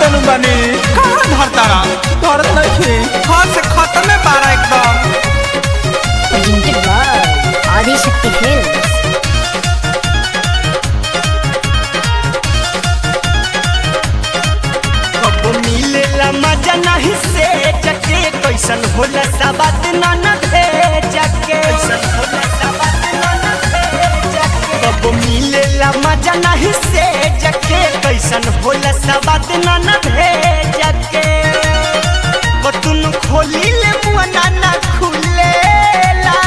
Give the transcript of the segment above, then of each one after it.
देनु बनी कहाँ धरतारा धरत नहीं हाथ से खत्म है बारा एकदम presented by Adi Shakti Films. कबो मिलेला मजा नहीं से जके कैसन होला सबात न न भेजके कबो मिलेला मजा नहीं से जके कैसन होला सबात न न भेजके कतुन खोली ले मुआ ना खुलेला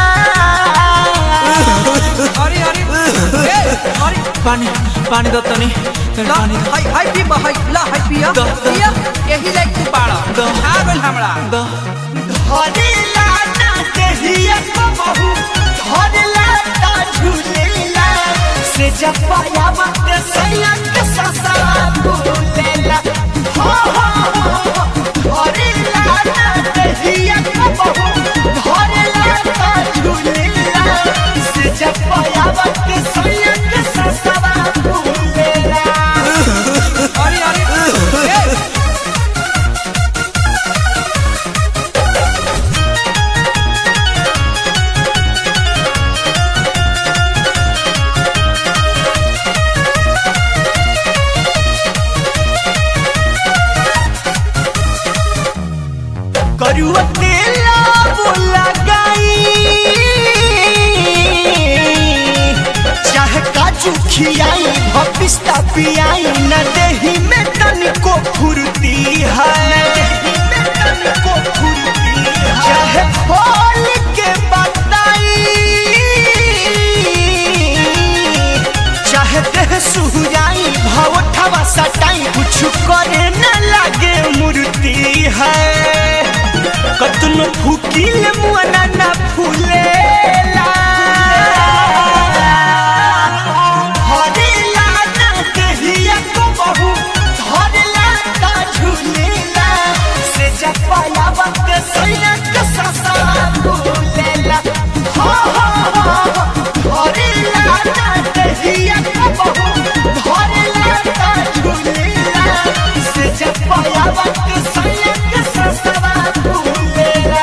अरे अरे ए, अरे पानी पानी दो तनी ला पानी हाय हाय पी हाय ला हाय पिया द- द- पिया यही लाइक तू पाड़ा द- आ गइल हमरा दो धरेला ना देहिया को बहू धरेला ता झूलेला से जब पाया मत सैया के ससा भूलेला हो हो हो धरेला ना देहिया को बहू धरेला ता झूलेला से जब पाया मत सैया के ससा भूलेला अरे अरे ए, करुआ तेला बोला गाई चाहे काजू खियाई भपिस्ता पियाई न देही में तनिको फुर्ती है न देही में तनिको फुर्ती है चाहे फल के बताई चाहे देह सुहुराई भावठवा सटाई कुछ करे न लागे मूर्ति है कतनो फूकिल मुआना ना फूलेला हरेला ना कहिया को बहू धरेला ता झूलेला से जपाया वक्त सैया के ससा भूलेला हो हो हो हरेला ना कहिया को बहू धरेला ता झूलेला से जपाया वक्त सैया के ससा भूलेला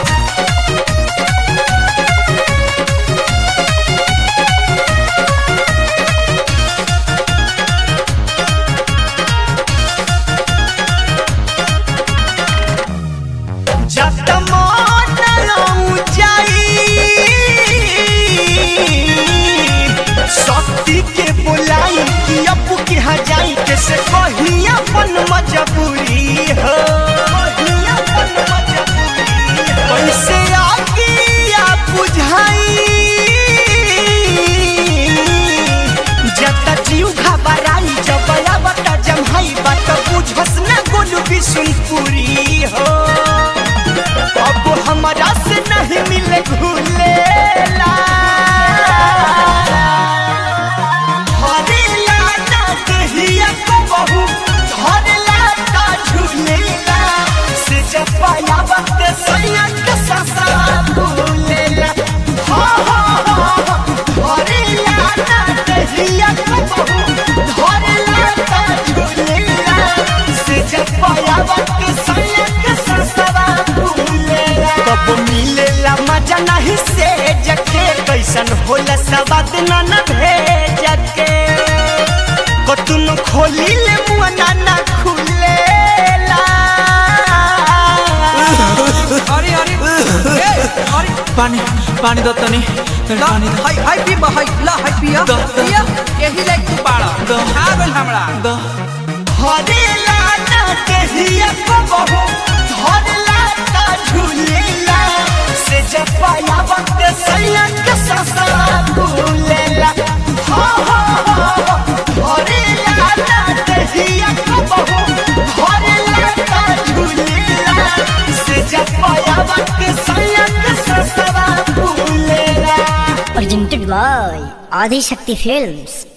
जब मन ऊंचाई शक्ति के बुलाई कि अपू के हजाई के से कही अपन मजबूरी हो कहीं अपन मजबूरी हो। कैसे आगे या बुझाई जब जीव घबराई जब बता जमहाई बात बुझस न गोलू बिशुनपुरी हो अब हमारा से नहीं मिले घुलेला धरेला ना कहिया को बहू धरेला ता झूलेला से जब पाया वक्त सैया के ससा भूलेला हो हो हो धरेला ना कहिया को बहू धरेला ता झूलेला से जब पाया वक्त सैया के ससा भूलेला कब मिलेला मजा नहीं से जके कैसन होला सवाद न न भेजके कतुन खोली ले मुआ ना ना खुलेला अरे अरे ए, अरे पानी पानी दो तनी ला पानी हाय हाय पी हाय ला हाय पिया द- द- पिया यही लाइक तू पाड़ा द- आ गइल हमरा दो हरेला ना कहिया को बहू धरेला ता झूलेला से जब पाया वक्त सैया के ससा भूलेला हो हो हो हरेला ना कहिया को बहू धरेला ता झूलेला से जब पाया वक्त सैया के ससा भूलेला Presented by Adi Shakti Films.